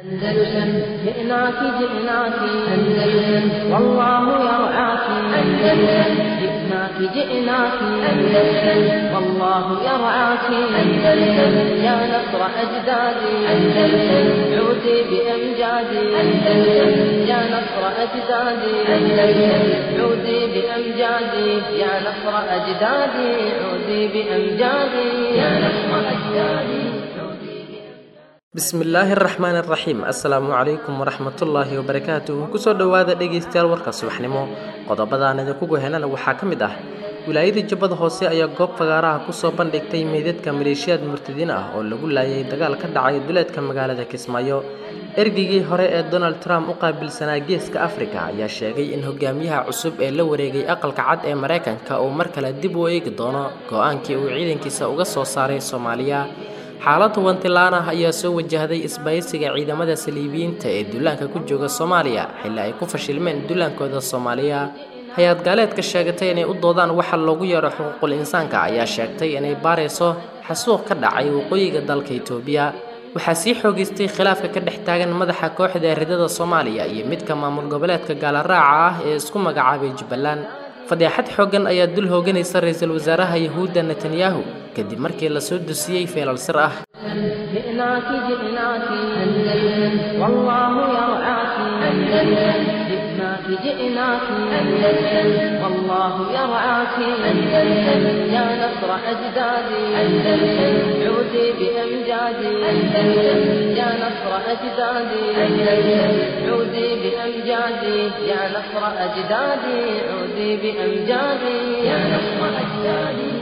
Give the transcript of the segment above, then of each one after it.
أندلسن جئناك جئناك أندلسن والله يرعاك أندلسن جئناك جئناك أندلسن والله يرعاك أندلسن يا نصر أجدادي أندلسن عودي بأمجادي أندلسن يا نصر أجدادي أندلسن عودي بأمجادي يا نصر أجدادي عودي بأمجادي يا نصر أجدادي bismillaahi araxmaan araxiim assalaamu calaykum waraxmatullaahi wabarakaatuh kusoo dhowaada dhegaystayaal warka subaxnimo qodobadaan idinku gohenana waxaa ka mid ah wilaayadii jubbada hoose ayaa goob fagaaraha kusoo bandhigtay meydadka maleeshiyaad murtadiin ah oo lagu laayay dagaal ka dhacay duleedka magaalada kismaayo ergeygii hore ee donald trump u qaabilsanaa geeska afrika ayaa sheegay in hogaamiyaha cusub ee la wareegay aqalka cad ee maraykanka uu mar kale dib u eegi doono go-aankii uu ciidankiisa uga soo saaray soomaaliya xaalad hubantilaan ah ayaa soo wajahday isbahaysiga ciidamada saliibiyiinta ee duulaanka ku jooga soomaaliya xilli ay ku fashilmeen duulaankooda soomaaliya hay-ad gaaleedka sheegatay inay u doodaan waxa loogu yeero xuquuqul insaanka ayaa sheegtay inay baarayso xasuuq ka dhacay waqooyiga dalka itoobiya waxaa sii xoogeystay khilaafka ka dhex taagan madaxa kooxda eridada soomaaliya iyo midka maamul goboleedka gaalaraaca ah ee isku magacaabay jubbaland fadeexad xooggan ayaa dul hooganaysa ra-iisul wasaaraha yahuudda netanyahu kadib markii la soo dusiyey feelal sir ah جئناك جئناك أندلسن والله يرعاك أندلسن جئناك جئناك أندلسن والله يرعاك أندلسن يا نصر أجدادي أندلسن عودي بأمجادي أندلسن يا نصر أجدادي أندلسن عودي بأمجادي يا نصر أجدادي عودي بأمجادي يا نصر أجدادي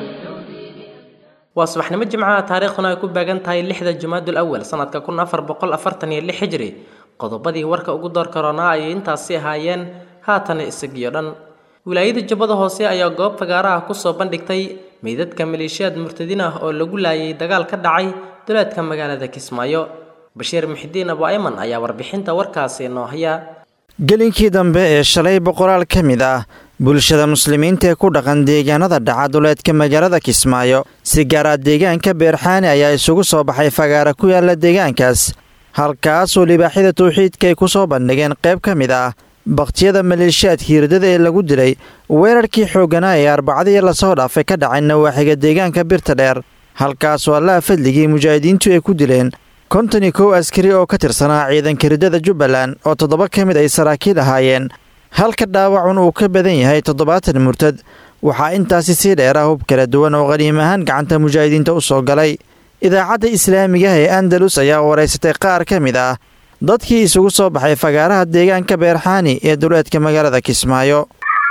waa subaxnimo jimcaha taariikhduna ay ku beegan tahay lixda jumaadul awal sanadka kun afar boqol afartan iyo lix xijri qodobadii warka ugu door karoonaa ayay intaasi ahaayeen haatana isagiyo dhan wilaayada jubbada hoose ayaa goob fagaaraha kusoo bandhigtay meydadka maleeshiyaad murtadiin ah oo lagu laayay dagaal ka dhacay duleedka magaalada kismaayo bashiir muxidiin abu ayman ayaa warbixinta warkaasi noo haya gelinkii dambe ee shalay boqolaal ka mid ah bulshada muslimiinta ee ku dhaqan deegaanada dhaca duleedka magaalada kismaayo si gaara deegaanka beerxaani ayaa isugu soo baxay fagaara ku yaala deegaankaas halkaasoo libaaxyada tawxiidka ay ku soo bandhigeen qayb ka mid ah bakhtiyada maleeshiyaadka hiiradada ee lagu dilay weerarkii xoogganaa ee arbacadii lasoo dhaafay ka dhacay nawaaxiga deegaanka birta dheer halkaasoo allaha fadligii mujaahidiintu ay ku dileen konton iyo kow askari oo ka tirsanaa ciidanka riddada jubbaland oo toddoba ka mid ay saraakiil ahaayeen halka dhaawacun uu ka badan yahay toddobaatan murtad waxaa intaasi sii dheera hub kala duwan oo qaniim ahaan gacanta mujaahidiinta u soo galay idaacadda islaamigaha ee andalus ayaa waraysatay qaar ka mid ah dadkii isugu soo baxay fagaaraha deegaanka beerxaani ee duleedka magaalada kismaayo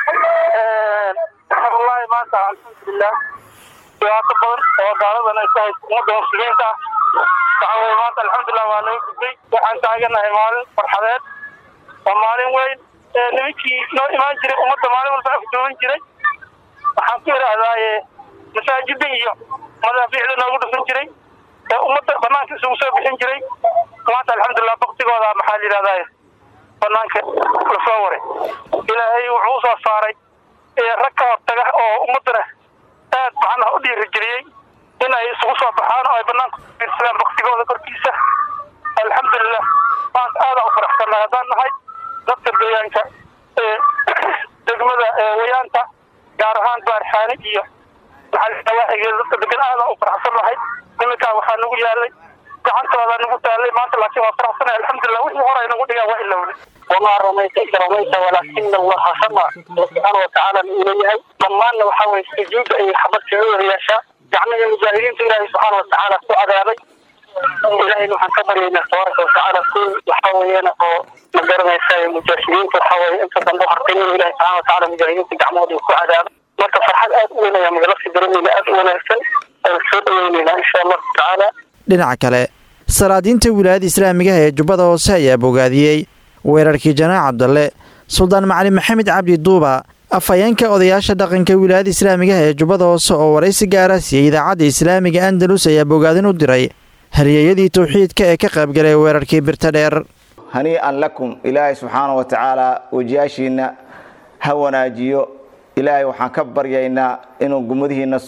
wallaahi maanta alxamdulilah dhibaato badan oo gaaladan ay ku hayso ummadda muslimiinta waxa weye maanta alxamdulilah waa laga gudbay waxaan taaganahay maalin farxadeed waa maalin weyn nimankii noo imaan jiray ummadda maalin walba afduuban jiray waxaan ku idhaahdaaye masaajida iyo madaafiicda noogu dhufan jiray ee ummadda banaanka isugu soo bixin jiray maanta alxamdulilah baktigooda maxaa la yidhahdaaye banaanka lasoo waray ilaahay wuxuu usoo saaray rag ka hortaga oo ummaddana aad macnaha u dhiirigeliyey in ay isugu soo baxaan oo ay banaanka fiirsadaan baktigooda korkiisa alxamdulilah maanta aadaan u faraxsannahay haddaan nahay dadka deegaanka ee degmada wayaanta gaar ahaan baarxaani iyo maxalawaaxigeeda dadka degan aadaan u faraxsan nahay niminkaa waxaa nagu yaalay gacantoodaa nagu taalay maanta laakiin waa faraxsanahay alxamdulilah wixii hore ay nagu dhigaan waa ilowday wamaa ramayta id ramayta walaakina allaha rama subxaana watacaala uu leeyahay dhammaanna waxaa weye sujuudda ay xabadka loo yeeshaa gacmihii mujaahidiinta ilaahay subxaana watacaala ku cadaabay ilahayna waxaan ka baryaynaa tabaaraka watacaala kuwi waxaa weeyaan oo ma garanaysa mujaahidiinta waxaa weye inta dambe u hartay inuu ilahi subxana watacaala mujaahidiinta gacmahooda uu ku cadaabo marka farxad aad u weyn ayaa magalasii daremayna aad u wanaagsan aan soo dhaweyneynaa insha allahu tacaala dhinaca kale salaadiinta wilaayada islaamigaha ee jubbada hoose ayaa bogaadiyey weerarkii janaac cabdalle suldaan macalin maxamed cabdi duuba afhayeenka odayaasha dhaqanka wilaayada islaamigaha ee jubbada hoose oo waraysi gaara siiyey idaacadda islaamiga andalus ayaa bogaadin u diray halyeeyadii tawxiidka ee ka qaybgalay weerarkii birta dheer hanii'an lakum ilaahay subxaana wa tacaala wejiyaashiinna ha wanaajiyo ilaahay waxaan ka baryaynaa inuu gummadihiinna sugo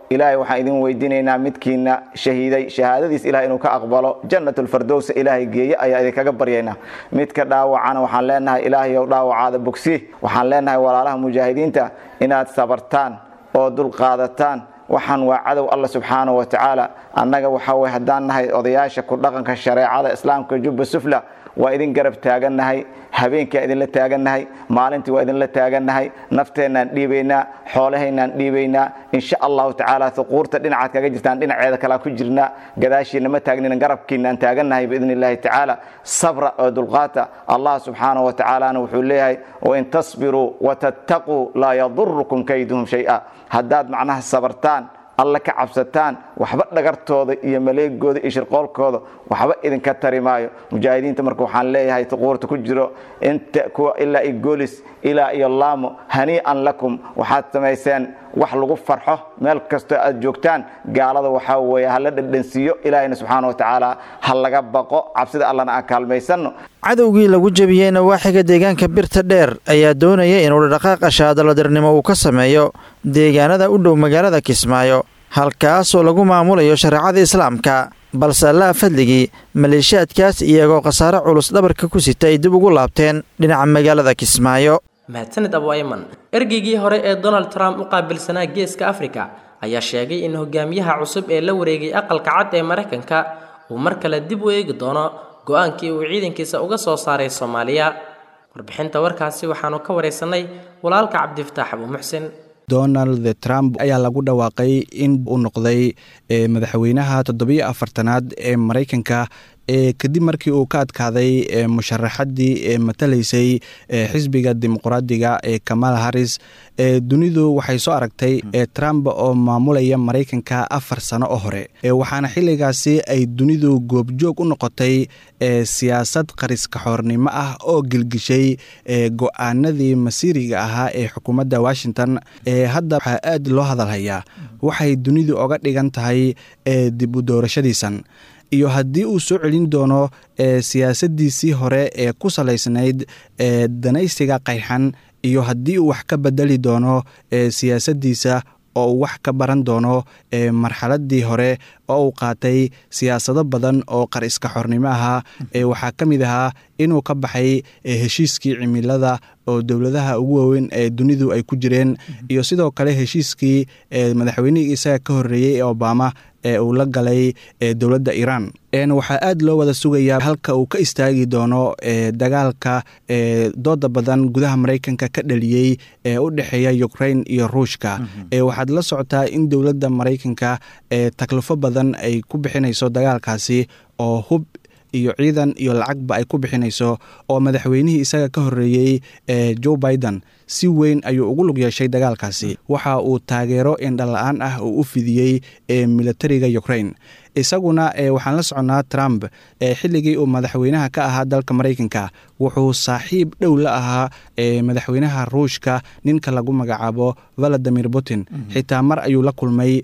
ilaahay waxaan idin weydiinaynaa midkiina shahiiday shahaadadiis ilahay inuu ka aqbalo jannatulfardowsa ilaahay geeye ayaa idinkaga baryaynaa midka dhaawacana waxaan leenahay ilaahayow dhaawacaada bogsi waxaan leenahay walaalaha mujaahidiinta inaad sabartaan oo dulqaadataan waxaan waa cadow alla subxaana wa tacaala annaga waxa weye haddaan nahay odayaasha ku dhaqanka shareecada islaamka jubba sufla waa idin garab taagannahay habeenkaa idinla taagannahay maalintii waa idinla taagannahay nafteennaan dhiibaynaa xoolahaynaan dhiibaynaa insha allahu tacaala huquurta dhinacaad kaga jirtaan dhinaceeda kalea ku jirnaa gadaashiina ma taagnina garabkiinaan taagannahay biidni illahi tacaala sabra oo dulqaata allah subxaana wa tacaalana wuxuu leeyahay wain tasbiruu watattaquu laa yadurukum kayduhum shay-a haddaad macnaha sabartaan alla ka cabsataan waxba dhagartooda iyo maleegooda iyo shirqoolkooda waxba idinka tari maayo mujaahidiinta marka waxaan leeyahay tuquurta ku jiro inta kuwa ilaa iyo goolis ilaa iyo laamo hanii'an lakum waxaad samayseen wax lagu farxo meel kastoo aad joogtaan gaalada waxaa weeye hala dhadhansiiyo ilaahayna subxaana wa tacaala ha laga baqo cabsida allana aan kaalmaysanno cadowgii lagu jebiyey nawaaxiga deegaanka birta dheer ayaa doonaya inuu dhaqaaqa shaadaladirnimo uu ka sameeyo deegaanada u dhow magaalada kismaayo halkaasoo lagu maamulayo shareecada islaamka balse allaha fadligii maleeshiyaadkaas iyagoo khasaare culus dhabarka ku sita ay dib ugu laabteen dhinaca magaalada kismaayo mahadsanid abu ayman ergeygii hore ee donald trump u qaabilsanaa geeska afrika ayaa sheegay in hogaamiyaha cusub ee la wareegay aqalka cad ee maraykanka uu mar kale dib u eegi doono go-aankii uu ciidankiisa uga soo saaray soomaaliya warbixinta warkaasi waxaanu ka waraysanay walaalka cabdifataax abu muxsin donald trump ayaa lagu dhawaaqay in uu noqday madaxweynaha toddobiyo afartanaad ee maraykanka kadib markii uu ka adkaaday musharaxadii matalaysay xisbiga dimuqraadiga ee kamala harris dunidu waxay soo aragtay trump oo maamulaya maraykanka afar sano oo hore waxaana xilligaasi ay dunidu goobjoog u noqotay siyaasad qariskaxoornimo ah oo gelgishay go-aanadii masiiriga ahaa ee xukuumadda washington hadda waxaa aad loo hadalhayaa waxay dunidu oga dhigan tahay dib u doorashadiisan iyo haddii uu soo celin doono siyaasadiisii hore ee ku salaysnayd danaysiga qayxan iyo haddii uu wax ka bedeli doono siyaasadiisa oo uu wax ka baran doono marxaladii hore oo uu qaatay siyaasado badan oo qar iska xornimo ahaa waxaa ka mid ahaa inuu ka baxay heshiiskii cimilada oo dowladaha ugu waaweyn ee dunidu ay ku jireen iyo sidoo kale heshiiskii madaxweynihii isaga ka horreeyey ee obama ee uu la galay dowladda iiraan waxaa aad loo wada sugayaa halka uu ka istaagi doono dagaalka dooda badan gudaha maraykanka ka dhaliyey ee u dhexeeya ukrain iyo ruushka waxaad la socotaa in dowladda maraykanka taklifo badan ay ku bixinayso dagaalkaasi oo hub iyo ciidan iyo lacagba ay ku bixinayso oo madaxweynihii isaga ka horreeyey joe biden si weyn ayuu ugu lug yeeshay dagaalkaasi waxa uu taageero indhala-aan ah uu u fidiyey militariga ukrain isaguna waxaan la soconnaa trump xilligii uu madaxweynaha ka ahaa dalka maraykanka wuxuu saaxiib dhow la ahaa madaxweynaha ruushka ninka lagu magacaabo valadimir putin xitaa mar ayuu la kulmay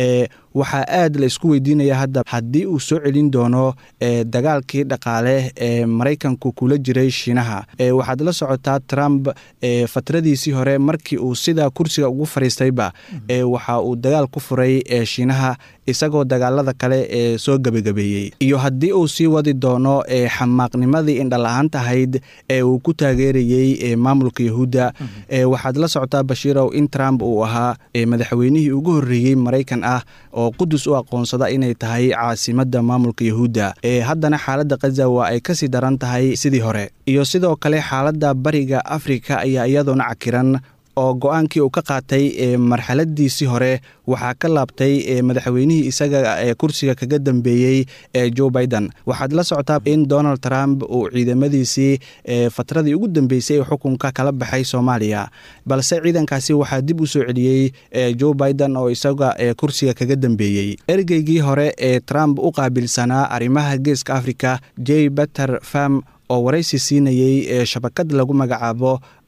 waxaa aad la isku weydiinaya hadda haddii uu soo celin doono dagaalkii dhaqaale ee maraykanku kula jiray shiinaha waxaad la socotaa trump fatradiisii hore markii uu sidaa kursiga ugu fariistayba waxa uu dagaal ku furay shiinaha isagoo dagaalada kale ee soo gebagabeeyey iyo haddii uu sii wadi doono xamaaqnimadii indhala-aanta ahayd ee uu ku taageerayey maamulka yahuudda waxaad la socotaa bashiirow in trump uu ahaa madaxweynihii ugu horreeyey maraykan ah oo qudus u aqoonsada inay tahay caasimadda maamulka yahuudda haddana xaaladda khaza waa ay kasii daran tahay sidii hore iyo sidoo kale xaaladda bariga afrika ayaa iyadoona cakiran oo go-aankii uu ka qaatay marxaladiisii hore waxaa ka laabtay madaxweynihii isaga ee kursiga kaga dambeeyey ee joe biden waxaad la socotaa in donald trump uu ciidamadiisii fatradii ugu dambeysay ee xukunka kala baxay soomaaliya balse ciidankaasi waxaa dib u soo celiyey joe biden oo isaga kursiga kaga dambeeyey ergeygii hore ee trump u qaabilsanaa arrimaha geeska africa j beter farm oo waraysi siinayey ee shabakad lagu magacaabo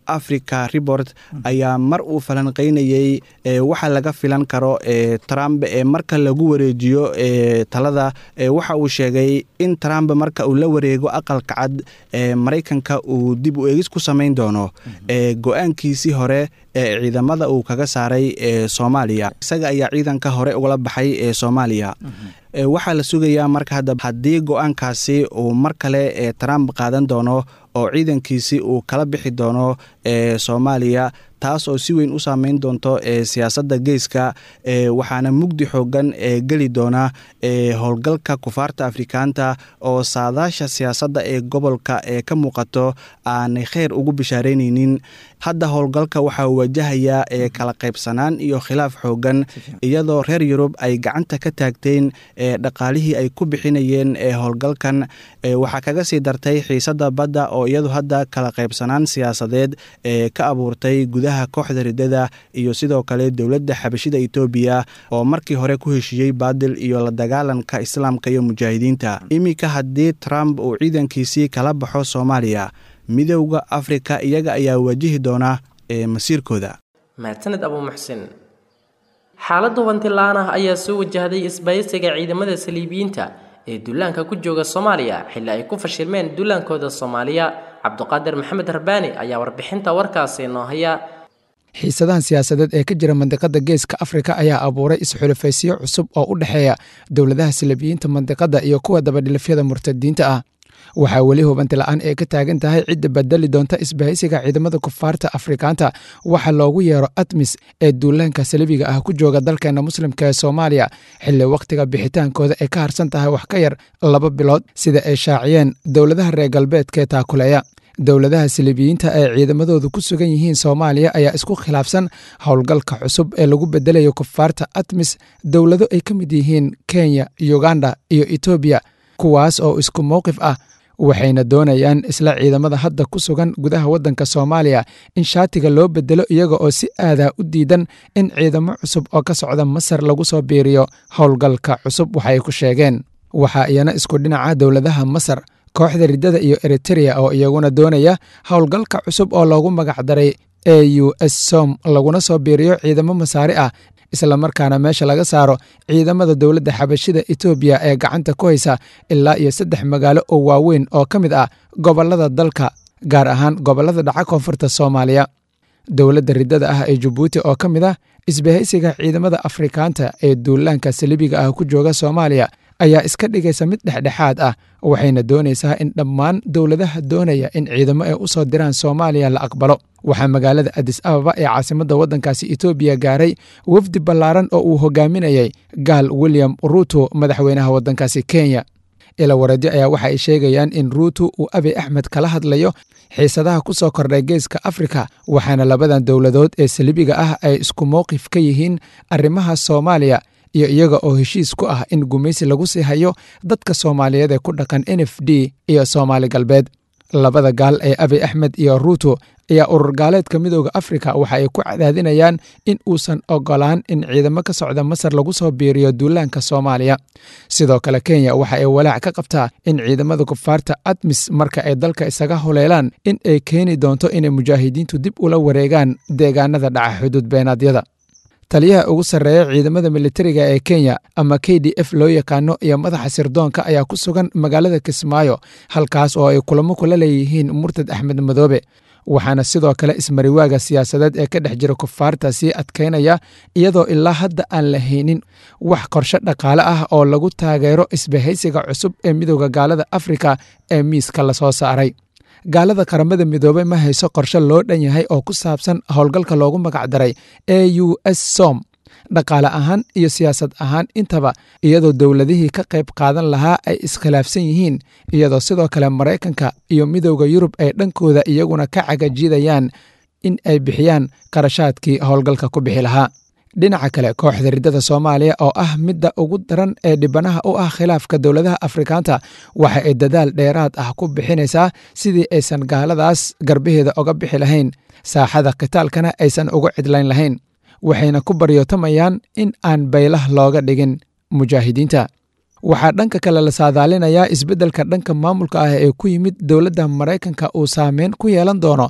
africa report ayaa mar uu falanqeynayey waxa laga filan karo trump marka lagu wareejiyo talada waxa uu sheegay in trump marka uu la wareego aqalka cad maraykanka uu dib u eegis ku samayn doono go-aankiisii hore ee ciidamada uu kaga saaray soomaaliya isaga ayaa ciidanka hore ugala baxay ee soomaaliya waxaa la sugayaa marka hadda haddii go-aankaasi uu mar kale trump qaadan doono oo ciidankiisi uu kala bixi doono soomaaliya taas oo si weyn u saameyn doonto siyaasadda geeska waxaana mugdi xoogan geli doona howlgalka kufaarta afrikaanta oo saadaasha siyaasadda ee gobolka ee ka muuqato aanay kheyr ugu bishaaraynaynin hadda howlgalka waxaa wajahayaa kala qaybsanaan iyo khilaaf xoogan iyadoo reer yurub ay gacanta ka taagteen dhaqaalihii ay ku bixinayeen howlgalkan waxaa kaga sii dartay xiisadda badda oo iyadu hadda kala qaybsanaan siyaasadeed ka abuurtay gudaha kooxda ridada iyo sidoo kale dowladda xabashida etoobiya oo markii hore ku heshiiyey baadil iyo la dagaalanka islaamka iyo mujaahidiinta iminka haddii trump uu ciidankiisii kala baxo soomaaliya midowda afrika iyaga ayaa wajihi doona masiirkooda mahadsaned abuu muxsin xaaladda hubanti-la-aan ah ayaa soo wajahday isbaysiga ciidamada saliibiyiinta ee duulaanka ku jooga soomaaliya xilli ay ku fashilmeen duulaankooda soomaaliya cabduqaadir maxamed harbaani ayaa warbixinta warkaasi noo haya xiisadahan siyaasadeed ee ka jira mandiqada geeska afrika ayaa abuuray isxulafaysiyo cusub oo u dhexeeya dowladaha saliibiyiinta mandiqada iyo kuwa dabadhilafyada murtadiinta ah waxaa weli hubanti la-aan ee ka taagan tahay cidda badeli doonta isbahaysiga ciidamada kufaarta afrikaanta waxa loogu yeero atmis ee duulaanka saliibiga ah ku jooga dalkeena muslimka ee soomaaliya xilli wakhtiga bixitaankooda ay ka harsan tahay wax ka yar laba bilood sida ay shaaciyeen dowladaha reer galbeedkaee taakuleeya dowladaha saliibiyiinta ee ciidamadoodu ku sugan yihiin soomaaliya ayaa isku khilaafsan howlgalka cusub ee lagu bedelayo kufaarta atmis dowlado ay ka mid yihiin kenya uganda iyo etoobiya kuwaas oo isku mowqif ah waxayna doonayaan isla ciidamada hadda ku sugan gudaha waddanka soomaaliya in shaatiga loo bedelo iyaga oo si aadaa u diidan in ciidamo cusub oo ka socda masar lagu soo biiriyo howlgalka cusub waxay ku sheegeen waxaa iyana isku dhinaca dowladaha masar kooxda riddada iyo eritereya oo iyaguna doonaya howlgalka cusub oo loogu magacdaray e u s som laguna soo biiriyo ciidamo masaari ah islamarkaana meesha laga saaro ciidamada dowladda xabashida etoobiya ee gacanta ku haysa ilaa iyo saddex magaalo oo waaweyn oo ka mid ah gobollada dalka gaar ahaan gobollada dhaca koonfurta soomaaliya dowladda riddada ah ee jabuuti oo ka mid ah isbahaysiga ciidamada afrikaanta ee duulaanka saliibiga ah ku jooga soomaaliya ayaa iska dhigaysa mid dhexdhexaad ah waxayna doonaysaa in dhammaan dowladaha doonaya in ciidamo ay u soo diraan soomaaliya la aqbalo waxaa magaalada adis ababa ee caasimadda waddankaasi etoobiya gaaray wafdi ballaaran oo uu hogaaminayay gaal william ruuto madaxweynaha waddankaasi kenya ila waradyo ayaa waxa ay sheegayaan in ruuto uu abiy axmed kala hadlayo xiisadaha ku soo kordhay geeska afrika waxaana labadan dowladood ee saliibiga ah ay isku mowqif ka yihiin arrimaha soomaaliya iyo iyaga oo heshiis ku ah in gumaysi lagu sii hayo dadka soomaaliyeed ee ku dhaqan n f d iyo soomaali galbeed labada gaal ee abiy axmed iyo ruuto ayaa urur gaaleedka midooda afrika waxa ay ku cadaadinayaan in uusan ogolaan in ciidamo ka socda masar lagu soo biiriyo duulaanka soomaaliya sidoo kale kenya waxa ay walaac ka qabtaa in ciidamada kufaarta admis marka ay dalka isaga huleelaan in ay keeni doonto inay mujaahidiintu dib ula wareegaan deegaanada dhaca xuduud beenaadyada taliyaha ugu sarreeya ciidamada militariga ee kenya ama k d f loo yaqaano iyo madaxa sirdoonka ayaa ku sugan magaalada kismaayo halkaas oo ay kulamo kula leeyihiin murtad axmed madoobe waxaana sidoo kale ismariwaaga siyaasadeed ee ka dhex jira kufaarta sii adkaynaya iyadoo ilaa hadda aan la haynin wax qorshe dhaqaale ah oo lagu taageero isbahaysiga cusub ee midooda gaalada afrika ee miiska lasoo saaray gaalada qaramada midoobey ma hayso qorshe loo dhan yahay oo ku saabsan howlgalka loogu magacdaray e u s som dhaqaale ahaan iyo siyaasad ahaan intaba iyadoo dowladihii ka qayb qaadan lahaa ay iskhilaafsan yihiin iyadoo sidoo kale maraykanka iyo midowda yurub ay dhankooda iyaguna ka cagajidayaan in ay bixiyaan qarashaadkii howlgalka ku bixi lahaa dhinaca kale kooxda riddada soomaaliya oo ah midda ugu daran ee dhibanaha u ah khilaafka dowladaha afrikaanta waxa ay dadaal dheeraad ah ku bixinaysaa sidii aysan gaaladaas garbaheeda oga bixi lahayn saaxada khitaalkana aysan uga cidlayn lahayn waxayna ku baryootamayaan in aan baylah looga dhigin mujaahidiinta waxaa dhanka kale la saadaalinayaa isbeddelka dhanka maamulka ah ee ku yimid dowladda maraykanka uu saameyn ku yeelan doono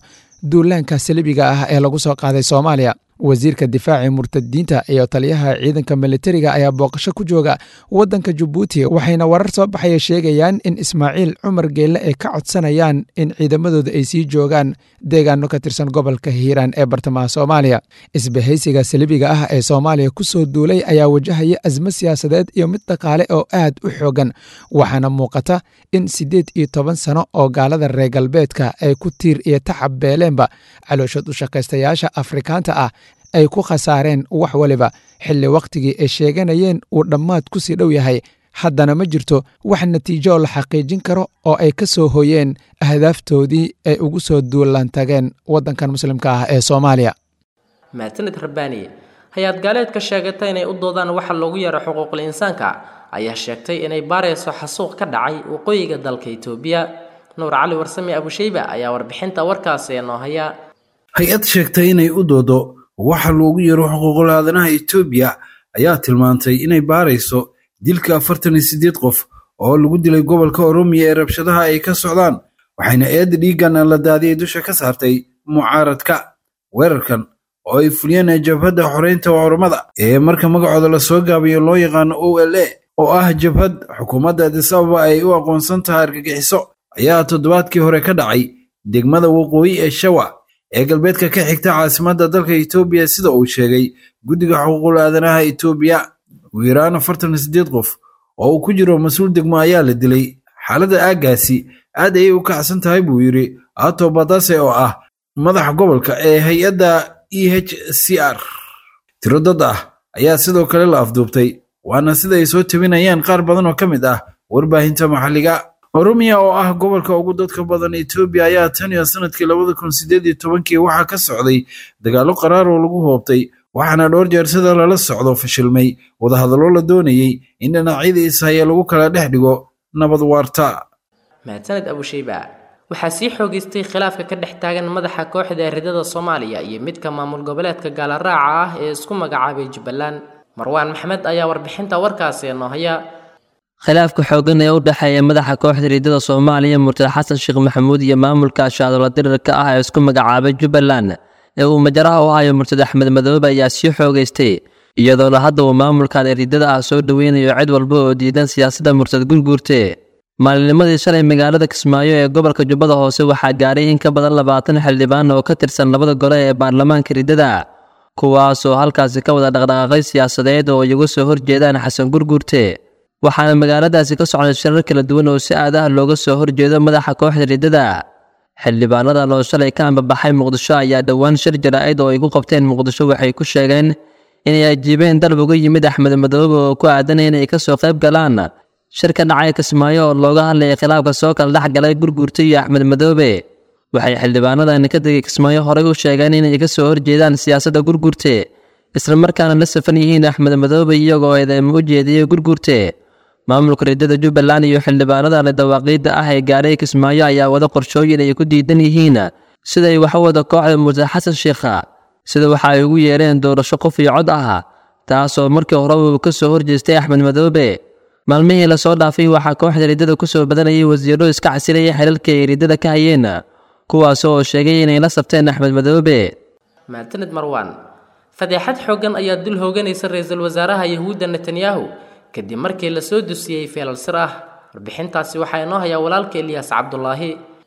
duulaanka salibiga ah ee lagu soo qaaday soomaaliya wasiirka difaaci murtadiinta iyo taliyaha ciidanka militariga ayaa booqasho ku jooga waddanka jabuuti waxayna warar soo baxaya sheegayaan in ismaaciil cumar geelle ay ka codsanayaan in ciidamadooda ay sii joogaan deegaano ka tirsan gobolka hiiraan ee bartamaha soomaaliya isbahaysiga salibiga ah ee soomaaliya ku soo duulay ayaa wajahaya asmo siyaasadeed iyo mid dhaqaale oo aad u xoogan waxaana muuqata in siddeed iyo toban sano oo gaalada reer galbeedka ay ku tiir iyo tacab beeleenba calooshood u shaqaystayaasha afrikaanta ah ay ku khasaareen wax waliba xilli wakhtigii ay sheeganayeen uu dhammaad ku sii dhow yahay haddana ma jirto wax natiijo la xaqiijin karo oo ay ka soo hoyeen ahdaaftoodii ay ugu soo duulaan tageen waddankan muslimka ah ee soomaaliya maasanid rabbaani hay-ad gaaleedka sheegatay inay u doodaan waxa loogu yeero xuquuqul insaanka ayaa sheegtay inay baarayso xasuuq ka dhacay waqooyiga dalka itoobiya nuur cali warsame abushayba ayaa warbixinta warkaasi noo haya hay-ad sheegtay inay u doodo waxa loogu yeero xuquuqul aadanaha etoobiya ayaa tilmaantay inay baarayso dilka afartan iyo siddeed qof oo lagu dilay gobolka oromiya ee rabshadaha ay ka socdaan waxayna eedda dhiiggan la daadiyay dusha ka saartay mucaaradka weerarkan oo ay fuliyeen jabhadda xoreynta oromada ee marka magacooda lasoo gaabiyo loo yaqaano o l a oo ah jabhad xukuumadda adis ababa ay u aqoonsan tahay argagixiso ayaa toddobaadkii hore ka dhacay degmada waqooyi ee shawa ee galbeedka ka xigta caasimadda dalka etoobiya sida uu sheegay guddiga xuquuqul aadanaha etoobiya ugu yaraan afartan siddeed qof oo uu ku jiro mas-uul degmo ayaa la dilay xaaladda aaggaasi aad ayay u kacsan tahay buu yidhi ato badase oo ah madaxa gobolka ee hay-adda e h c r tiro dad ah ayaa sidoo kale la afduubtay waana sida ay soo tabinayaan qaar badan oo ka mid ah warbaahinta maxalliga oromiya oo ah gobolka ugu dadka badan etoobiya ayaa tan iyo sanadkii labada kun sideed iyo tobankii waxaa ka socday dagaallo qaraar oo lagu hoobtay waxaana dhowr jeer sida lala socdo fashilmay wadahadallo la doonayey in dhinacyada ishaya lagu kala dhex dhigo nabad waarta mahadsaned abushayba waxaa sii xoogeystay khilaafka ka dhex taagan madaxa kooxda ridada soomaaliya iyo midka maamul goboleedka gaalaraaca ah ee isku magacaabay jubbaland marwaan maxmed ayaa warbixinta warkaasi noo haya khilaafka xooggan ee u dhexeeya madaxa kooxda riidada soomaaliya murtad xasan sheekh maxamuud iyo maamulka shaadoola dirirka ah ee isku magacaabay jubbaland ee uu majaraha u hayo murtad axmed madoobe ayaa sii xoogaystay iyadoona hadda uu maamulkan ee riidada ah soo dhoweynayo cid walba oo diidan siyaasadda murtad gurguurte maalinimadii shalay magaalada kismaayo ee gobolka jubbada hoose waxaa gaadhay in ka badan labaatan xildhibaan oo ka tirsan labada gole ee baarlamaanka riddada kuwaasoo halkaasi ka wada dhaqdhaqaaqay siyaasadeed oo iyagu soo horjeedaan xasan gurguurte waxaana magaaladaasi ka socday shirar kala duwan oo si aad ah looga soo horjeedo madaxa kooxda riddada xildhibaanadan oo shalay ka ambabaxay muqdisho ayaa dhowaan shir jaraa'id oo ay ku qabteen muqdisho waxay ku sheegeen inay ajiibeen dalab uga yimid axmed madoobe oo ku aadanaya inay ka soo qayb galaan shir ka dhacay kismaayo oo looga hadlayay khilaafka soo kala dhex galay gurguurta iyo axmed madoobe waxay xildhibaanadan ka tegay kismaayo horey u sheegeen inay ka soo horjeedaan siyaasadda gurguurte islamarkaana la safan yihiin axmed madoobe iyagoo eedeymo u jeediyey gurguurte maamulka riddada jubbaland iyo xildhibaanadan dawaaqiidda ah ee gaadhay kismaayo ayaa wada qorshooyin ay ku diidan yihiin siday wax u wada kooxda murtad xasan sheekha sida waxa ay ugu yeereen doorasho qof iyo cod ah taasoo markii hore uu ka soo horjeestay axmed madoobe maalmihii lasoo dhaafay waxaa kooxda riddada ku soo badanayay wasiiro iska casilaya xilalka ay riddada ka hayeen kuwaas oo sheegay inay la sabteen axmed madoobe mahadsanid marwaan fadeexad xooggan ayaa dul hooganaysa ra-iisul wasaaraha yahuudda netanyahu kadib markii la soo dusiyey feelal sir ah warbixintaasi waxaa inoo hayaa walaalka eliyaas cabdulaahi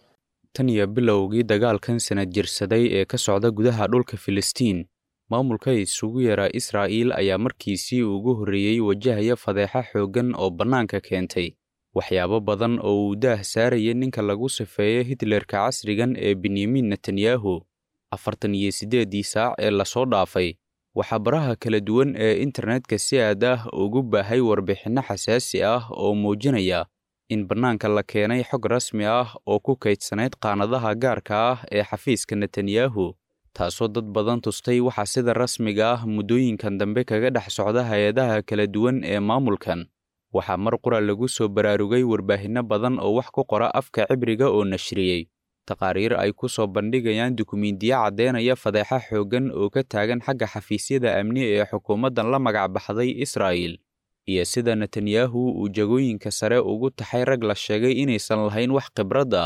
tan iyo bilowgii dagaalkan sanad jirsaday ee ka socda gudaha dhulka filistiin maamulka isugu yaraa israa'iil ayaa markiisii ugu horreeyey wajahaya fadeexa xooggan oo bannaanka keentay waxyaabo badan oo uu daah saarayay ninka lagu safeeyo hitlerka casrigan ee benyamin netanyahu afartan iyo siddeeddii saac ee lasoo dhaafay waxaa baraha kala duwan ee internetka si aad ah ugu baahay warbixinno xasaasi ah oo muujinaya in bannaanka la keenay xog rasmi ah oo ku kaydsanayd qaanadaha gaarka ah ee xafiiska netanyahu taasoo dad badan tustay waxaa sida rasmiga ah muddooyinkan dambe kaga dhex socda hay-adaha kala duwan ee maamulkan waxaa mar qura lagu soo baraarugay warbaahinno badan oo wax ku qora afka cibriga oo nashriyey taqaariir ay ku soo bandhigayaan dukumiintiyo caddeynaya fadeexa xooggan oo ka taagan xagga xafiisyada amni ee xukuumaddan la magac baxday israa'iil iyo sida netanyahu uu jagooyinka sare ugu taxay rag la sheegay inaysan lahayn wax khibrad ah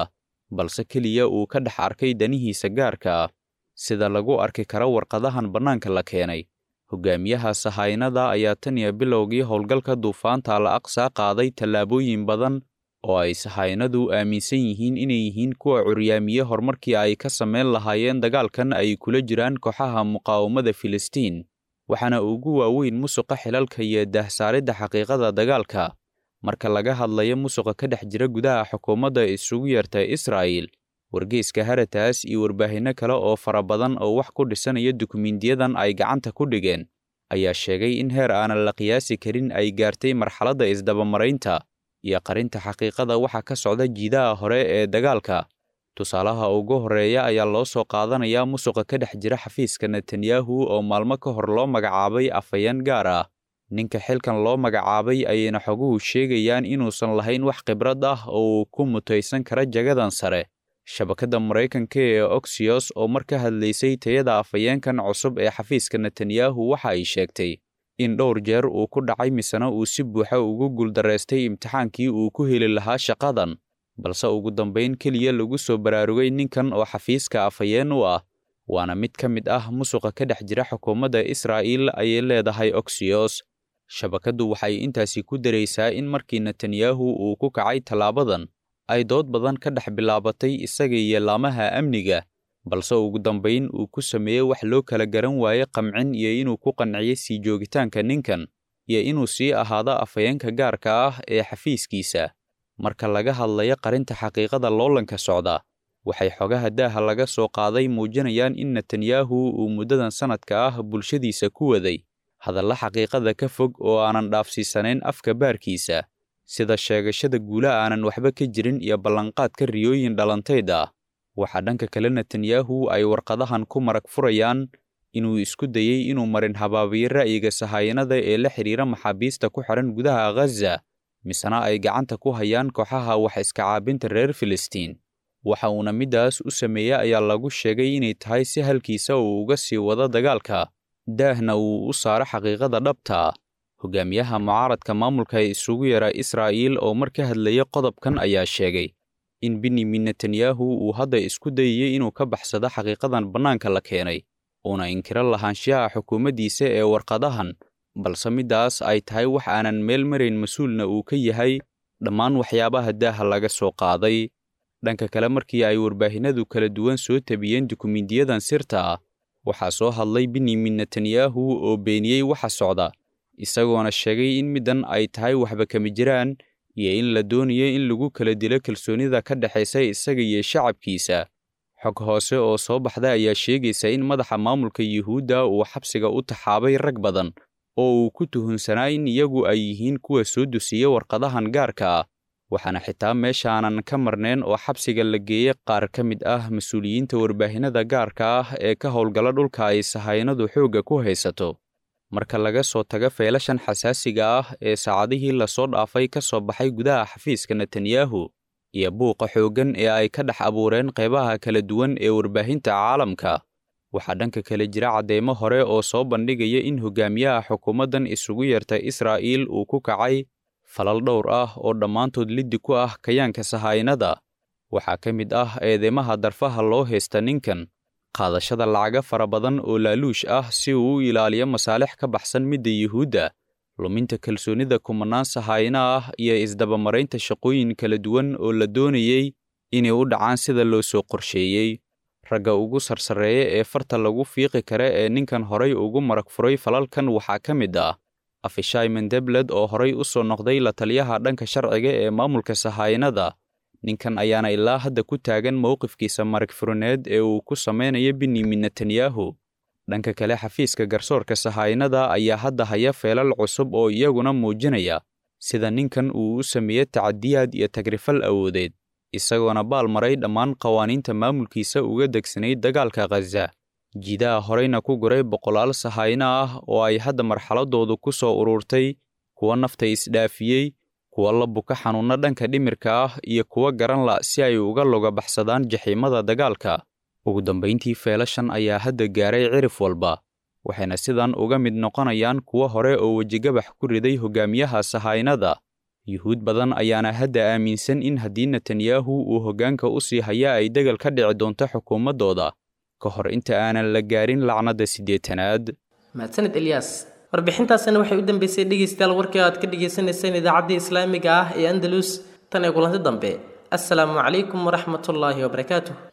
balse keliya uu ka dhex arkay danihiisa gaarka ah sida lagu arki karo warqadahan bannaanka la keenay hogaamiyaha sahaynada ayaa tan iyo bilowgii howlgalka duufaanta al aqsa qaaday tallaabooyin badan oo ay sahaynadu aaminsan yihiin inay yihiin kuwa curyaamiye horumarkii ay ka samayn lahaayeen dagaalkan ay kula jiraan kooxaha muqaawamada filistiin waxaana ugu waaweyn musuqa xilalka iyo dahsaaridda xaqiiqada dagaalka marka laga hadlayo musuqa ka dhex jira gudaha xukuumadda isugu yeerta israa'il wargeyska harataas iyo warbaahinno kale oo fara badan oo wax ku dhisanaya dukumiintiyadan ay gacanta ku dhigeen ayaa sheegay in heer aanan la qiyaasi karin ay gaartay marxaladda isdabamaraynta iyo qarinta xaqiiqada waxa ka socda jiidaha hore ee dagaalka tusaalaha ugu horreeya ayaa loo soo qaadanayaa musuqa ka dhex jira xafiiska netanyahu oo maalmo ka hor loo magacaabay afhayeen gaar ah ninka xilkan loo magacaabay ayayna xoguhu sheegayaan inuusan lahayn wax khibrad ah oo uu ku mutaysan kara jagadan sare shabakadda maraykanka ee oxyos oo mar ka hadlaysay tayada afhayeenkan cusub ee xafiiska netanyahu waxa ay sheegtay in dhowr jeer uu ku dhacay misena uu si buuxa ugu guuldaraystay imtixaankii uu ku heli lahaa shaqadan balse ugu dambayn keliya lagu soo baraarugay ninkan oo xafiiska afhayeen u ah waana mid ka mid ah musuqa ka dhex jira xukuumadda israa'iil ayay leedahay oxyos shabakaddu waxay intaasi ku daraysaa in markii netanyahu uu ku kacay tallaabadan ay dood badan ka dhex bilaabatay isaga iyo laamaha amniga balse ugu dambayn uu ku sameeyey wax loo kala garan waaye qamcin iyo inuu ku qanciyey sii joogitaanka ninkan iyo inuu sii ahaado afhayeenka gaarka ah ee xafiiskiisa marka laga hadlayo qarinta xaqiiqada loolanka socda waxay xogaha daaha laga soo qaaday muujinayaan in netanyahu uu muddadan sannadka ah bulshadiisa ku waday hadalla xaqiiqada ka fog oo aanan dhaafsiisanayn afka baarkiisa sida sheegashada guula aanan waxba ka jirin iyo ballanqaadka riyooyin dhalantayd ah waxaa dhanka kale netanyahu ay warqadahan ku marag furayaan inuu isku dayey inuu marin habaabiyo ra'yiga sahayanada ee la xidhiira maxaabiista ku xidhan gudaha ghaza misena ay gacanta ku hayaan kooxaha wax iska caabinta reer filistiin waxa uuna middaas u sameeyey ayaa lagu sheegay inay tahay si halkiisa uu uga sii wado dagaalka daahna uu u saaro xaqiiqada dhabta hogaamiyaha mucaaradka maamulka ee isugu yara israa'iil oo mar ka hadlaya qodobkan ayaa sheegay in benyamin netanyahu uu hadda isku dayayey inuu ka baxsado xaqiiqadan bannaanka la keenay uuna inkiro lahaanshiyaha xukuumaddiisa ee warqadahan balse middaas ay tahay wax aanan meel marayn mas-uulna uu ka yahay dhammaan waxyaabaha daaha laga soo qaaday dhanka kale markii ay warbaahinadu kala duwan soo tabiyeen dukumiintiyadan sirta ah waxaa soo hadlay benyamin netanyahu oo beeniyey waxa socda isagoona sheegay in middan ay tahay waxba kama jiraan iyo in la doonayo in lagu kala dilo kalsoonida ka dhexaysa isaga iyo shacabkiisa xog hoose oo soo baxda ayaa sheegaysa in madaxa maamulka yuhuudda uu xabsiga u taxaabay rag badan oo uu ku tuhunsanaa in iyagu ay yihiin kuwa soo dusiya warqadahan gaarka ah waxaana xitaa meeshaanan ka marnayn oo xabsiga la geeyey qaar ka mid ah mas-uuliyiinta warbaahinada gaarka ah ee ka howlgala dhulka ay sahaynadu xoogga ku haysato marka laga soo tago feelashan xasaasiga ah ee saacadihii lasoo dhaafay ka soo baxay gudaha xafiiska netanyahu iyo buuqa xooggan ee ay ka dhex abuureen qaybaha kala duwan ee warbaahinta caalamka waxaa dhanka kale jira cadeymo hore oo soo bandhigaya in hogaamiyaha xukuumaddan isugu yeerta israa'iil uu ku kacay falal dhowr ah oo dhammaantood liddi ku ah kayaanka sahaynada waxaa ka mid ah eedeymaha darfaha loo haysta ninkan qaadashada lacaga fara badan oo laaluush ah si uu u ilaaliyo masaalix ka baxsan midda yuhuudda luminta kalsoonida kumanaan sahayna ah iyo isdabamaraynta shaqooyin kala duwan oo la doonayey inay u dhacaan sida loo soo qorsheeyey ragga ugu sarsareeya ee farta lagu fiiqi kara ee ninkan horay ugu marag furay falalkan waxaa ka mid ah afishai mendebled oo horay u soo noqday la taliyaha dhanka sharciga ee maamulka sahaynada ninkan ayaana ilaa hadda ku taagan mowqifkiisa marag furineed ee uu ku samaynayo benyamin netanyahu dhanka kale xafiiska garsoorka sahaynada ayaa hadda haya feelal cusub oo iyaguna muujinaya sida ninkan uu u sameeye tacadiyaad iyo tagrifal awoodeed isagoona baal maray dhammaan qawaaniinta maamulkiisa uga degsanayd dagaalka khaza jiidaha horeyna ku guray boqolaal sahayno ah oo ay hadda marxaladoodu ku soo ururtay kuwa nafta isdhaafiyey kuwa la buka xanuunno dhanka dhimirka ah iyo kuwa garan la si ay uga loga baxsadaan jaxiimada dagaalka ugu dambayntii feelashan ayaa hadda gaaray cirif walba waxayna sidan uga mid noqonayaan kuwo hore oo wejigabax ku riday hogaamiyaha sahaynada yuhuud badan ayaana hadda aaminsan in haddii netanyahu uu hoggaanka u sii haya ay degal ka dhici doonto xukuumaddooda ka hor inta aanan la gaarin lacnadda siddeetanaad mahadsanid elyaas warbixintaasina waxay u dambeysay dhegaystayaal warkii aad ka dhagaysanayseen idaacaddii islaamiga ah ee andalus tan ee kulanti dambe assalaamu calaykum waraxmatullaahi wabarakaatuh